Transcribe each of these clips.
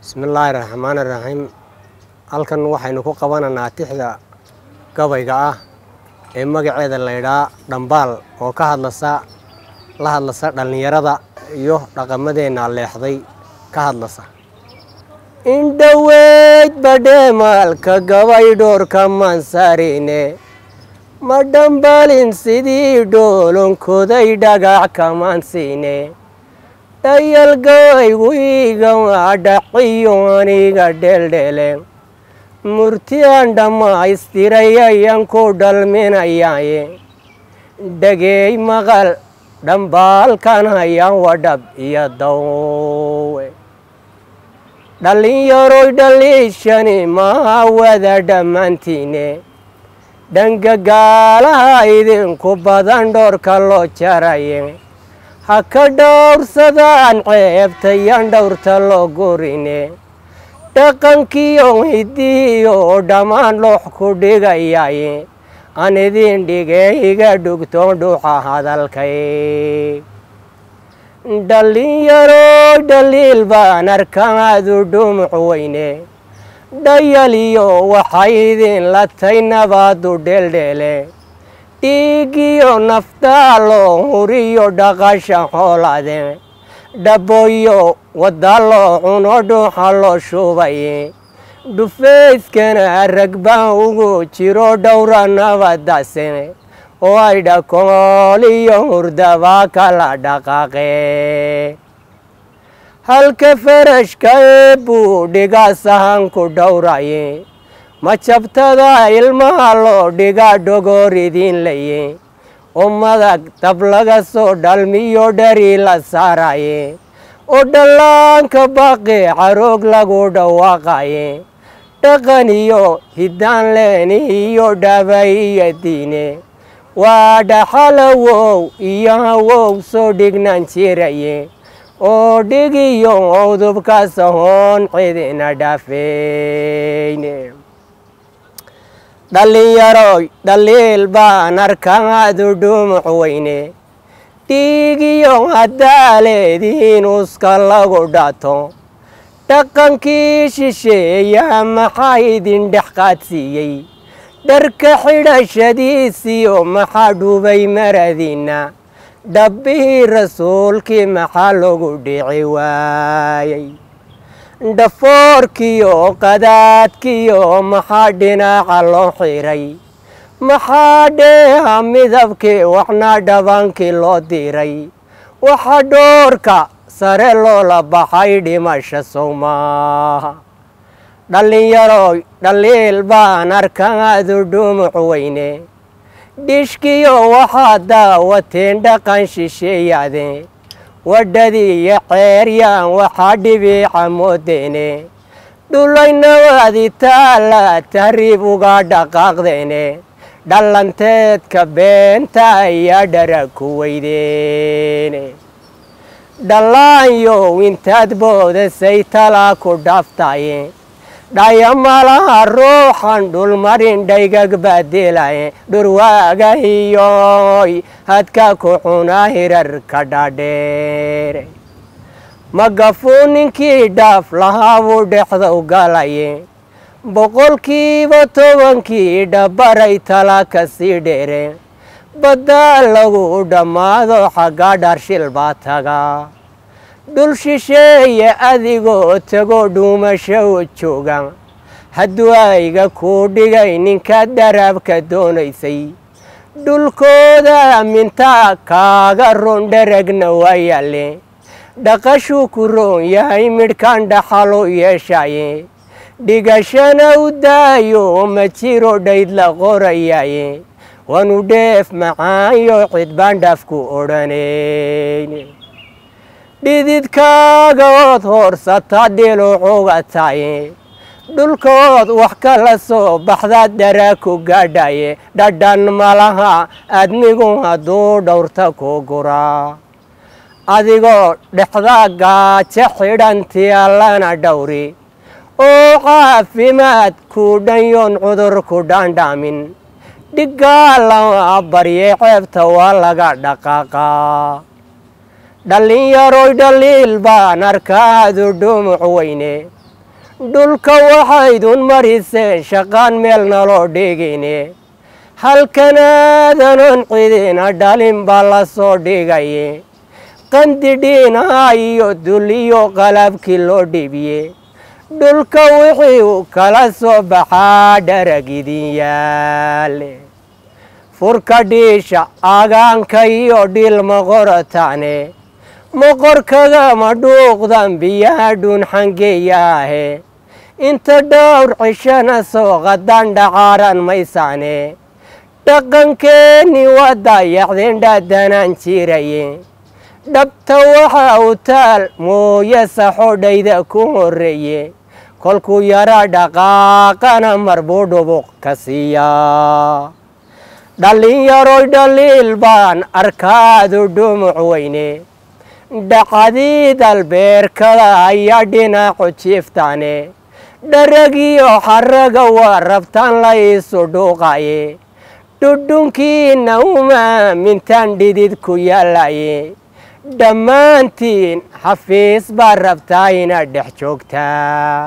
bismillaahi raxmaani raxiim halkan waxaynu ku qabanaynaa tixda gabayga ah ee magaceeda laydhaa dhambaal oo ka hadlasa la hadlasa dhallinyarada iyo dhaqamadeenna leexday ka hadlasa indhoweyd badheemaalka gabay dhoorka mansarine ma dhambaalin sidii dhoolonkoday dhagax kamansiine dhayalgaygu iga waa dhaqiyo aniga dheeldheele murti aan dhammaystiray ayaan ku dhalminayaye dhageey maqal dhambaalkan hayaan wadhab iyo dawe dhallinyaroy dhaliishani maha wada dhammaantiine dhangagaalaha idinku badan dhoorka loo jaraye ha ka dhowrsadaan ceebtayaan dhowrta loo gurine dhaqankiyo hidiyo dhammaan loox ku dhigayaye aan idin dhigee iga dhugtoon dhuuxa hadalkay dhallinyaroy dhaliil baan arkaadu dhumuc weyne dhayaliyo waxay idin latay nabaadu dheeldheele dhiigiyo naftaalo huriyo dhaqasha xoolade dhaboyo wadda loo cuno dhuuxa loo shubaye dhufayskana rag baan ugu jiro dhowra nabadase oo ay dhakooliyo hurdabaa kala dhaqaaqe halka farashka ee buu dhigaa sahanku dhowraye ma jabtada ilmaha loo dhigaa dhogoor idiin laye oo madag dab laga soo dhalmiyo dhari la saaraye oo dhallaanka baqi caroog lagu dhawaaqaye dhaqan iyo hiddaan leeni iyo dhaba iyo diine waa dhaxalawow iyo hawow soo dhignaan jiraye oo dhigiyo udubkaas ahoon cidina dhaafeyne dhallinyaroy dhaliil baan arkaadu dhumuc weyne dhiigiyo haddaaleediin uska lagu dhato dhaqankii shisheeya maxaa idin dhex qaadsiiyey dharka xidhashadiisiyo maxaa dhubay maradiinna dhabbihii rasuulkii maxaa lagu dhici waayey dhafoorkiyo qadaadkiyo maxaa dhinaca loo xiray maxaa dheeha midabkii waxna dhabankii loo diray waxa dhoorka sare loola baxay dhimasha sow maaha dhallinyaroy dhaliil baan arkaadu dhumuc weyne dhishkiyo waxaad daawateen dhaqan shisheeyaade wadhadii iyo ceeryaan waxaa dhibiica moodeene dhulaynawadi taala tahriib uga dhaqaaqdeene dhallanteedka beenta ayaa dhara ku weydeene dhallaanyow intaad boodasay talaa ku dhaaftaye dhayamalaha ruuxan dhulmarin dhaygag baadilaye dhurwaagahiyoy hadka ku xunaa hirarka dhaadheere magafuu ninkii dhaaf lahaabuu dhexdow galaye boqolkiiba tobankii dhabaray tala ka sii dheere baddaa lagu dhammaado xagga dharshil baa taga dhul shisheeye adigoo tago dhuumasho u jooga hadduu ayga kuu dhigay ninka daraabka doonaysay dhulkooda mintaa kaaga roon dharagna waa yaale dhaqashuu ku roon yahay midhkan dhaxalu yeeshaye dhigashana u daayo ma jiro dhayd la qorayaye waanu dheef macaanyo cidbaan dhaafku odhanayne dhididkaaga ood hoorsata dhilucuga taye dhulkood wax kala soo baxdaad dharaa ku gaadhaye dhadhan malaha admigu hadduu dhowrta ku guraa adigoo dhexda gaajo xidhanti allana dhowri oo caafimaad ku dhanyoon cudur ku dhaandhaamin dhiggaa lama barye ceebta waa laga dhaqaaqaa dhallinyaroy dhaliil baan arkaadu dhumuc weyne dhulka waxaydun mariseen shaqaan meel naloo dhigine halkanaadanon cidina dhalin baa la soo dhigaye qandidhiinaha iyo duliyo qalabkii loo dhibiye dhulka wixii uu kala soo baxaa dharag idin yaale furka dhiisha agaanka iyo dhilma qorataane moqorkagama dhuuqdan biyaha dhuunxangeeyaahe inta dhowr cishana soo qadan dhacaaran maysaane dhaqankeenni waa dayaxdeen dhaadanaan jiraye dhabta waxa u taal mooye saxodhayda ku horreeye kolkuu yara dhaqaaqana marbuu dhubuq ka siiyaa dhallinyaroy dhaliil baan arkaadu dhumuc weyne dhacdii dalbeerkada ayaa dhinacu jiiftaane dharagiyo xaraga waa rabtaan la iisu dhuuqaye dhudhunkiina umaamintaan dhidid ku yaalaye dhammaantiin xafiis baa rabtaa inaad dhex joogtaa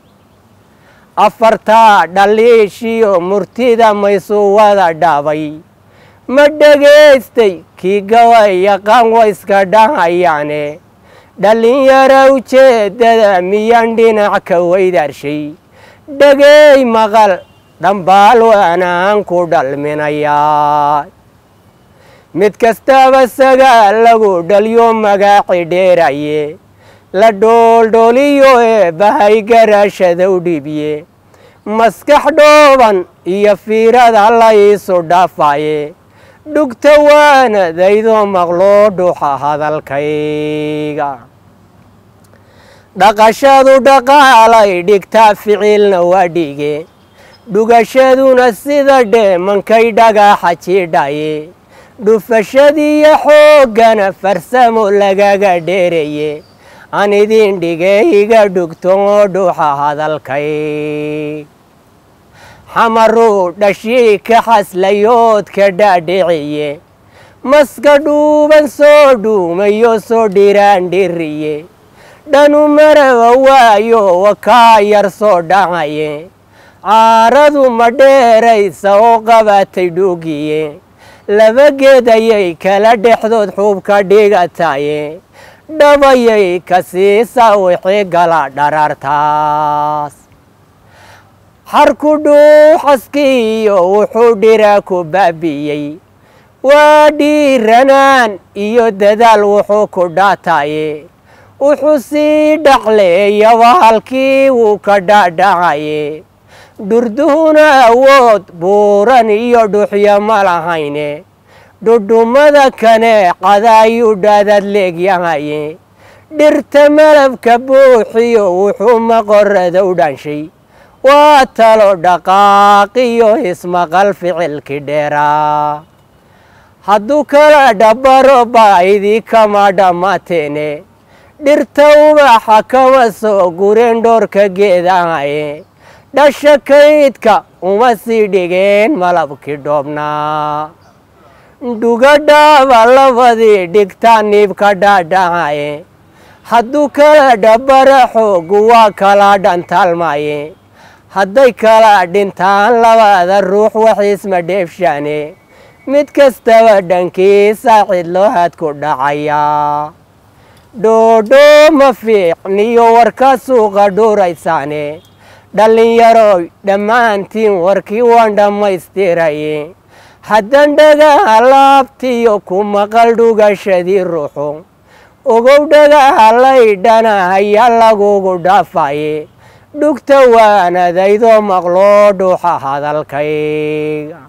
afartaa dhaliishiyo murtida maysuu wada dhaabay ma dhegaystay kii gabay yaqaan wa iska dhahayaane dhallinyaro ujeeddada miyaan dhinac ka weydaarshay dhegey maqal dhambaal waanaan ku dhalminayaa mid kastaba sagaa lagu dhalyo magaaci dheeraye la dhooldhooliyo ee bahay garaashada u dhiibye maskax dhooban iyo fiirada la iisu dhaafaye dhugta waanadaydoo maqloo dhuuxa hadalkayga dhaqashadu dhaqaalay dhigtaa ficilna waa dhige dhugashaduna sida dheemankay dhagaxa jiidhaye dhufashadiiyo xooggana farsamo lagaga dheeraye aan idin dhige iga dhugto oo dhuuxa hadalkay xamaruu dhashii ka xaslayoodka dhaadhiciye maska dhuuban soo dhuumayo soo dhiraan dhiriye dhanu maraba waayo wakaa yar soo dhacaye caaradu ma dheeraysa oo qabatay dhuugiye laba geed ayay kala dhexdood xuubka dhigataye dhabayay ka siisaa wixii gala dharaartaas xarku dhuuxaskiiyo wuxuu dhira ku baabi'iyey waa dhiiranaan iyo dadaal wuxuu ku dhaataye wuxuu sii dhaqleeyaba halkii wuu ka dhadhacaye dhurduhuna awood buuran iyo dhuxyo ma lahayne dhudhummada kaneecada ayuu dhaadad leegyahaye dhirta malabka buuxiyo wuxuu maqorada u dhanshay waa talo dhaqaaqiyo ismaqal ficilki dheeraa hadduu kala dhabbaro baa'idii kama dhammateene dhirta ubaxa kama soo gureen dhoorka geedahaye dhasha kaydka uma sii dhigeen malabkii dhoobnaa dhugadhaaba labadii dhigtaa niibka dhaadhacaye hadduu kala dhabbara xoogu waa kala dhantaalmaye hadday kala dhintaan labada ruux waxiisma dheefshaane mid kastaba dhankiisa cidlohad ku dhacayaa dhoodhoo ma fiicniyo warka suuqa dhuuraysaane dhallinyaroy dhammaantiin warkii waan dhammaystiraye haddan dhagaha laabtiyo ku maqal dhugashadii ruuxu ogow dhagaha laydhana hayaa lagugu dhaafaye dhugta waanadaydoo maqloo dhuuxa hadalkayga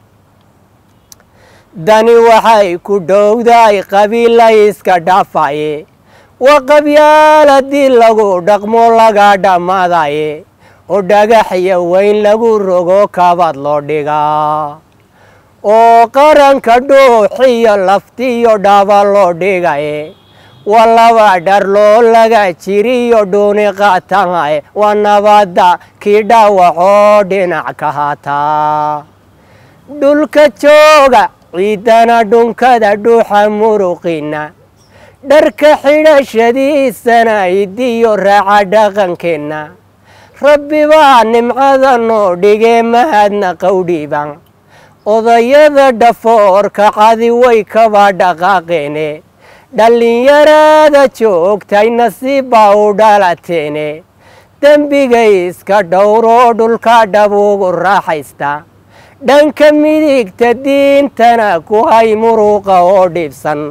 dani waxay ku dhowdaay qabiila iska dhaafaye waa qabyaal haddii lagu dhaqmo laga dhammaadaye oo dhagaxya weyn lagu rogo kabaad loo dhigaa oo qaranka dhuuxiyo laftiyo dhaaba loo dhigaye waa laba dharloo laga jiriyo dhuuni qaatahaye waa nabadda kii dhaawacoo dhinac ka haataa dhulka jooga ciidana dhunkada dhuuxa muruqina dharka xidhashadiisana idiyo raaca dhaqankeenna rabbi baa nimcada noo dhigee mahadna qowdhiiba odayada dhafoorka cadi way kaba dhaqaaqeene dhallinyarada joogtay nasiib baa u dhalateene dembigay iska dhowroo dhulka dhabuugu raaxaysta dhanka midigta diintana ku hay muruuqa oo dhibsan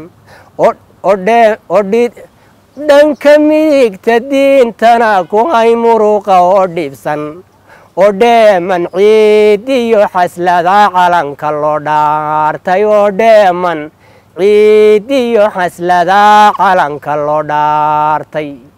dhanka midigta diintana ku hay muruuqa oo dhibsan oo dheeman ciid iyo xaslada calanka loo dhaartay oo dheeman ciid iyo xaslada calanka loo dhaartay